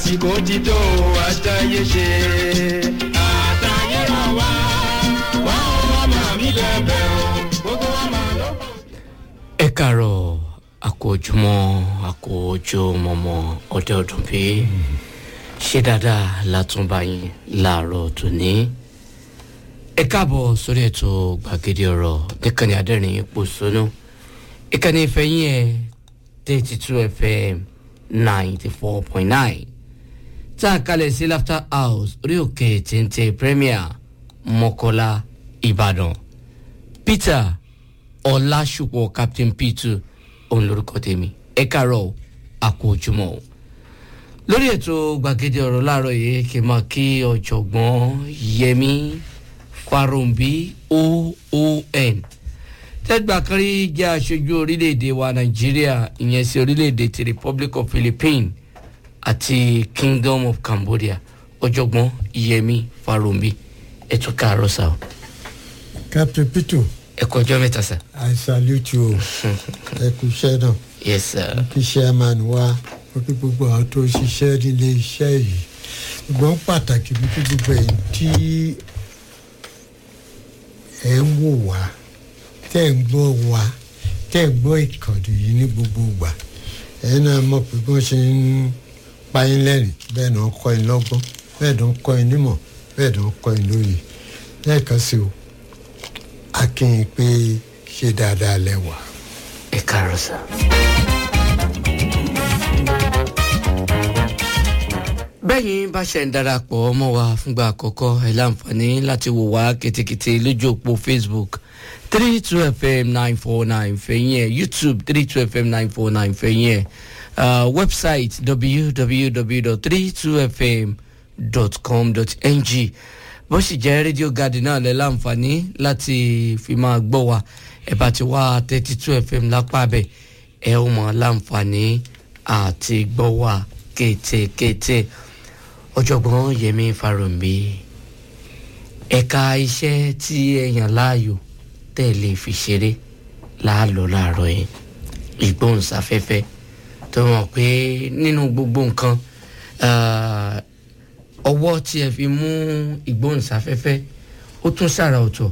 àsìkò ti tó àtàyè ṣe. àtàyè rọ̀ wá wá ọmọ mi bẹ̀bẹ̀ o gbogbo wa máa lọ́kàn. ẹ kàárọ̀ àkójúmọ́ àkójúmọ́mọ́ ọdẹ ọdún bí ṣé dáadáa látúnbà yín láàárọ̀ tòní ẹ káàbọ̀ sórí ètò gbàgede ọ̀rọ̀ níkànnì adẹ́rìn ipò sónú ìkànnì ìfẹ́yìn ẹ̀ thirty two fm ninety four point nine tá a kalẹ̀ sí laughter house orí òkè téńté premier mọ́kọ́lá ìbàdàn peter ọlásùpọ̀ captain p2 òun lorúkọ tèmi ẹ káàárọ̀ àkójúmọ́ o lórí ètò gbàgede ọ̀rọ̀ láàárọ̀ yìí kì í máa kí ọ̀jọ̀gbọ́n yẹmi farumbi oon tẹ́gbà kan rí jẹ́ aṣojú orílẹ̀-èdè wa nàìjíríà ìyẹn sí orílẹ̀-èdè ti republic of philippines àti kingdom of cambodia ọ̀jọ̀gbọ́n yẹmi farumbi ẹ tún káàárọ̀ sáà captain peter ẹ kọjọ́ mẹ́ta sá. i salute you ẹ kú iṣẹ́ náà yes sir. kí chairman wa ó kí gbogbo àwọn tó ṣiṣẹ́ nílé iṣẹ́ yìí ṣùgbọ́n pàtàkì ní kí gbogbo ẹ̀yìn tí ẹ̀ ń wò wá tẹ́ ń gbọ́ wá tẹ́ ń gbọ́ ìkànnì yìí ní gbogbo ìgbà ẹ̀ náà mọ̀ pé bí wọ́n ṣe ń pa yín lẹ́rìn bẹ́ẹ̀ náà kọ́ yín lọ́gbọ́n bẹ́ẹ̀ náà kọ́ yín nímọ̀ bẹ́ẹ̀ náà kọ́ yín lóye lẹ́ẹ̀kan sí o akin pé ṣe dáadáa lẹ́wà. ẹ káàárọ̀ sá. bẹ́yìn bá ṣe ń darapọ̀ mọ́ wa fúngbà àkọ́kọ́ ẹ̀ láǹfààní láti wò wá kètèkètè lójú òpó facebook three two fm nine four nine fẹ̀yìn ẹ̀ youtube three two fm nine four nine fẹ̀yìn ẹ̀ uh, website www.32fm.com.ng bó sì jẹ́ rédíò garden náà lẹ́ láǹfààní láti fi máa gbọ́ wa ẹ̀ bá ti wá thirty two fm lápá bẹ̀ ẹ̀ ó mọ̀ láǹfààní àti gbọ́ wa kétékété ọ̀jọ̀gbọ́n yẹmi farombi ẹ̀ka iṣẹ́ tí ẹ yàn láàyò tẹ̀ lè fi ṣeré láàlọ́ láàárọ̀ yìí ìgbóhùnsáfẹ́fẹ́ tó mọ̀ pé nínú gbogbo nǹkan ah, ọwọ́ tí ẹ fi mú ìgbóhùnsáfẹ́fẹ́ ó tún ṣàrà ọ̀tọ̀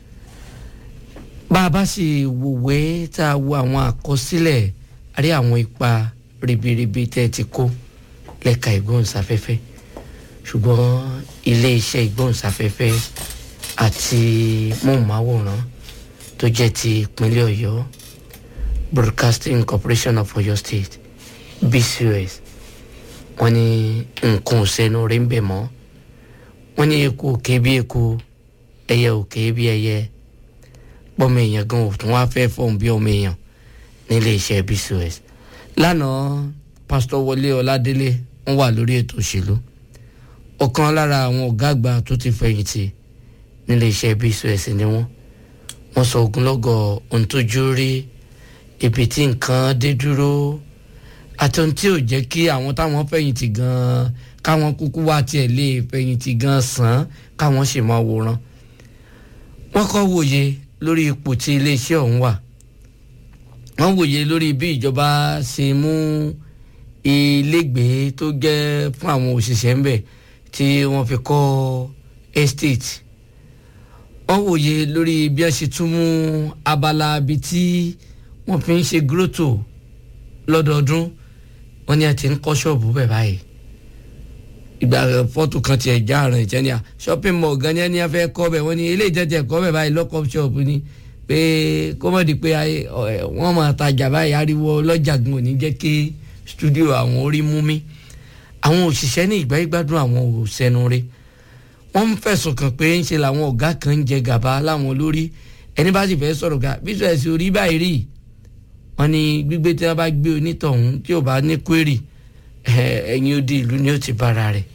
bá a bá sì wòwe tá a wo àwọn àkọsílẹ̀ àrí àwọn ipa ribiribi tẹ́ ẹ ti kó lẹ́ka ìgbóhùnsáfẹ́fẹ́ ṣùgbọ́n iléeṣẹ́ ìgbóhùnsáfẹ́fẹ́ àti móhùnmáwòrán tó jẹ́ ti ìpínlẹ̀ ọ̀yọ́ broadcasting corporation of oyo state bcos wọ́n ní nǹkan òsèlú rí ń bẹ̀ mọ́ wọ́n ní eku òkè bí eku ẹyẹ òkè bí ẹyẹ pọ́mọ èèyàn gan òtún wá fẹ́ fọ́ọ̀n bí ọmọ èèyàn nílé iṣẹ́ bcos lánàá pásítọ̀ wọlé ọládélé wọ́n wà lórí ètò òṣèlú ọ̀kan lára àwọn ọ̀gá àgbà tó ti fẹ̀yìntì nílé iṣẹ́ bcos ni wọ́n wọ́n sọ ogunlọ́gọ̀ ohun tójú rí ibi tí nǹkan dé dúró àti ohun tí ò jẹ́ kí àwọn táwọn fẹ̀yìntì gan-an káwọn kúkú wá tiẹ̀ lè fẹ̀yìntì gan-an sàn án káwọn sì máa wòran wọ́n kọ́ wòye lórí ipò tí iléeṣẹ́ ọ̀hún wà wọ́n wòye lórí bí ìjọba ṣe mú ilégbèé tó jẹ́ fún àwọn òṣìṣẹ́ ń bẹ̀ tí wọ́n fi kọ́ estate wọ́n wòye lórí bí wọ́n ṣe tún mú abala ibi tí wọ́n fi ń ṣe grótò lọ́dọọdún wọ́n ní a ti ń kọ́ ṣọ́ọ̀bù bẹ̀ báyìí ìgbà fọ́tò kan tiẹ̀ já àrùn ìtẹ́ni à shopping mall gan ni ẹni a fẹ́ kọ́ bẹ̀ wọ́n ní ilé ìjẹ́jẹ́ kọ́ bẹ̀ báyìí lọ́kọ̀ ṣọ́ọ̀bù ni pé kó mọ̀ di pé ayé- ọ̀- ẹ̀, wọ́n máa tajà báyìí ariwo ọlọ́jà gan ò ní jẹ́ kí studio àwọn orí mú mi àwọn òṣìṣẹ́ ní ìgbà ìgbádùn àwọn òṣèlú rẹ̀ wọ́n ń fẹ̀sùn kàn pé ń ṣe làwọn ọ̀gá kan ń jẹ gàba láwọn lórí ẹni bá sì fẹ́ sọ̀rọ̀ ga bí sọ̀rọ̀ sí orí báyìí rí wọ́n ní gbígbé tí wọ́n bá gbé onítọ̀hún tí ò bá ní kwérì ẹ̀yìn odi ìlú ni ó ti bára rẹ̀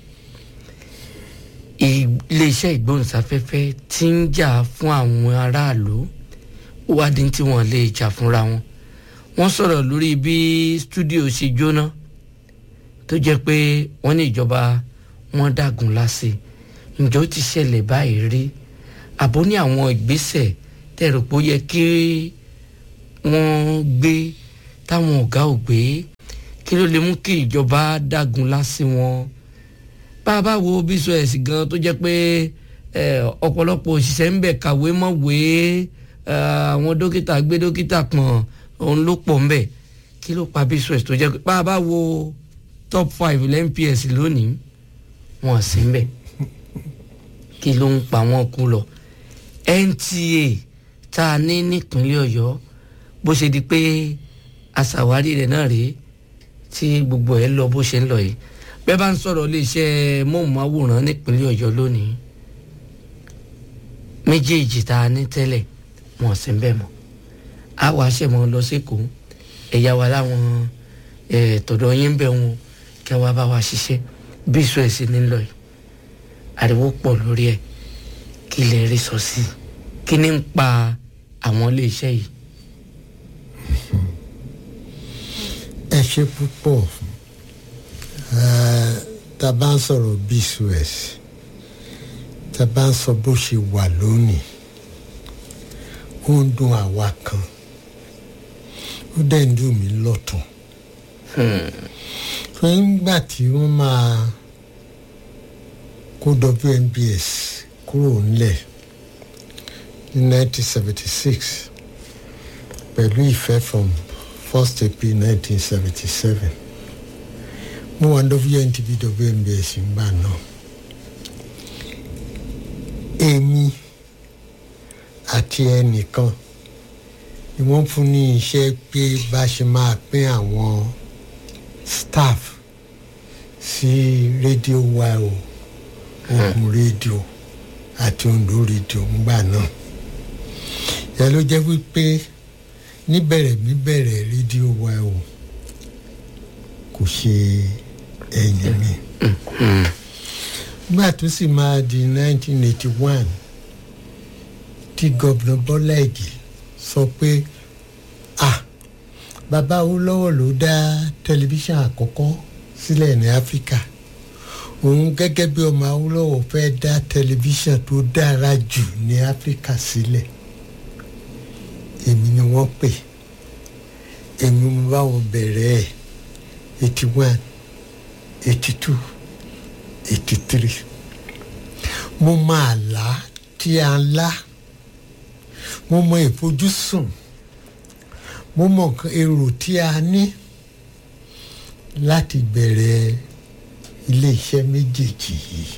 iléeṣẹ́ ìgbóhùnsáfẹ́fẹ́ ti ń jà fún àwọn aráàlú ó wá dín tí wọ́n lè jà fúnra wọn wọ́n sọ̀rọ̀ lórí bí stúdíò ṣe jóná tó jẹ́ pé wọ́n ní ìjọba wọn dàgùn lásì ǹjọ́ ti ṣẹlẹ̀ báyìí rí àbó ní àwọn ìgbésẹ̀ tẹ̀rù pé ó yẹ kí wọ́n gbé táwọn ọ̀gá ò gbé kí ló lè mú kí ìjọba dágun lásì wọn bá a bá wo bísọ̀ẹ̀sì gan tó jẹ́ pé eh, ọ̀pọ̀lọpọ̀ òṣìṣẹ́ ń bẹ̀ kàwé mọ̀wé eh, àwọn dókítà gbé dókítà pọ̀n òun ló pọ̀ ń bẹ̀ kí ló pa bísọ̀ẹ̀sì tó jẹ́ pé bá a bá wo top five lẹ́ńps lónìí wọn sì ń bẹ̀ kí ló ń pa wọn kú lọ nta tá a ní nípínlẹ̀ ọ̀yọ́ bó ṣe di pé aṣàwárí rẹ̀ náà rèé tí gbogbo ẹ̀ lọ bó ṣe ń lọ yìí bẹ́ẹ̀ bá ń sọ̀rọ̀ iléeṣẹ́ móhùnmáwòrán nípínlẹ̀ ọ̀yọ́ lónìí méjèèjì tá a ní tẹ́lẹ̀ wọn sì ń bẹ̀ mọ́ a wàá ṣẹ̀ mọ́ lọ sékòó ẹ̀yà wa láwọn ẹ̀ tọ̀dọ̀ yín ń bẹ̀ wọn kí wọ́n bá wa ṣiṣẹ́ bí ìṣó ẹ̀ sì ní lọ yìí ariwo pọ̀ lórí ẹ̀ kí lè rí sọ sí i kí ni ń pa àwọn iléeṣẹ́ yìí. ẹ ṣe púpọ̀ Eh, tá a bá ń sọ̀rọ̀ bcos tá a bá ń sọ bó ṣe wà lónìí ó ń dùn àwa kan ó dẹ̀ ń dùn mí lọ́tún fún nígbà tí wọ́n máa kó WNBS kúrò ńlẹ̀ ní 1976 pẹ̀lú ìfẹ́ from 1st April 1977 mo wà ní WNTV WNBS ńgbà náà èmi àti ẹnìkan ni wọ́n fún ní iṣẹ́ pé bá ṣe máa pín àwọn staff sí rédíò wa o Ògùn rédíò àti Oǹdó rédíò ńgbà náà ìyá ló jẹ́ wípé níbẹ̀rẹ̀ níbẹ̀rẹ̀ rédíò wa o kò ṣe ẹ̀yìn mi nígbà tó sì máa di 1981 tí gọ́vnà Bọ́lá Ìgè sọ pé ah bàbá Awólọ́wọ̀ ló dá tẹlifíṣàn àkọ́kọ́ sílẹ̀ ní Áfíríkà òun gẹ́gẹ́ bí ọmọ Awólọ́wọ̀ fẹ́ dá tẹlifíṣàn tó dára jù ní Áfíríkà sílẹ̀ èmi ni wọ́n pè èmi mo bá wọn bẹ̀rẹ̀ ẹ̀ eighty one eighty two eighty three mo máa là á tí a ń lá mo mọ ìfojúsùn mo mọ nǹkan èrò tí a ní láti bẹ̀rẹ̀ iléeṣẹ́ méjèèjì yìí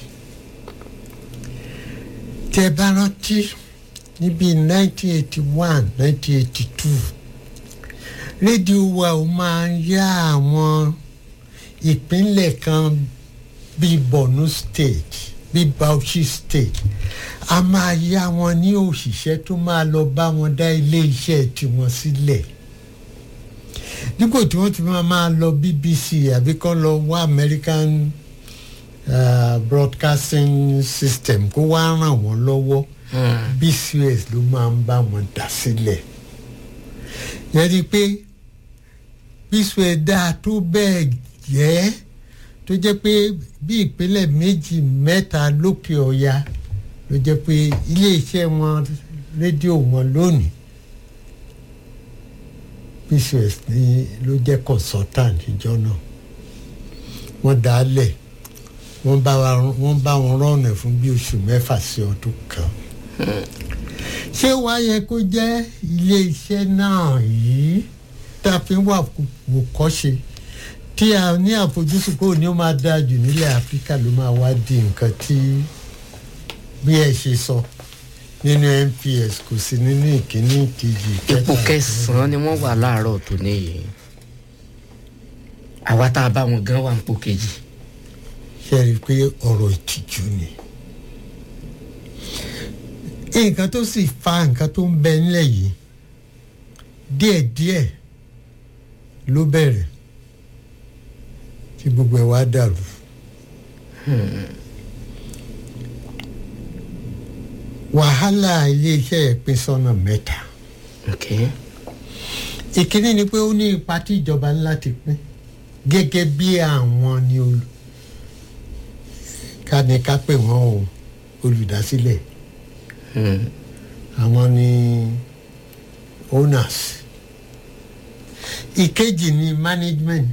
tẹ́ bá rántí níbi nineteen eighty one nineteen eighty two rédíò wa ò máa ń yá àwọn ìpínlẹ̀ kan bíi Borno state bíi Bauchi state a máa yá wọn ní òṣìṣẹ́ tó máa lọ bá wọn dá ilé iṣẹ́ tiwọn sílẹ̀ dípò tí wọ́n ti máa máa lọ BBC àbí kọ́ lọ wá American uh, broadcasting system kó wá ràn wọ́n lọ́wọ́ BCOS ló máa ń bá wọn dá sílẹ̀ yẹn ni pé BCOS dáa tó bẹ́ẹ̀ jẹ́ tó jẹ́ pé bí ìpínlẹ̀ méjì mẹ́ta lókè ọ̀ya ló jẹ́ pé iléeṣẹ́ wọn rédíò wọn lónìí BCOS ní ló jẹ́ consultant ìjọ náà wọ́n dá a lẹ̀ wọ́n bá wọ́n bá wọn rọ́ọ̀nà fún bí oṣù mẹ́fà sí ọdún kan ṣé wàá yẹ kó jẹ́ iléeṣẹ́ náà yìí tá a fi wà wò kọ́ṣe tí a ní àfojúsùn kó ní ó máa dáa jù nílẹ̀ áfíríkà ló máa wá di nǹkan tí bí ẹ ṣe sọ nínú NPS kò sí nínú ìkíní ìkejì ipò kẹsàn-án ni wọ́n wà láàárọ̀ tó níyì àwa tá a bá wọn gan wà nípò kejì. ṣe rí i pé ọ̀rọ̀ ìtìjú ni nǹkan tó sì fa nǹkan tó ń bẹ nílẹ̀ yìí díẹ̀díẹ̀ ló bẹ̀rẹ̀ tí gbogbo ẹ̀ wá dàrú. wàhálà iléeṣẹ́ ẹ̀ pín sọ́nà mẹ́ta. Okay. ìkíní ni pé ó ní ipa tí ìjọba ní láti pín gẹ́gẹ́ bí àwọn ni olù ká ní ká pè wọ́n o olùdásílẹ̀ Hmm. àwọn ni owners ìkejì ni management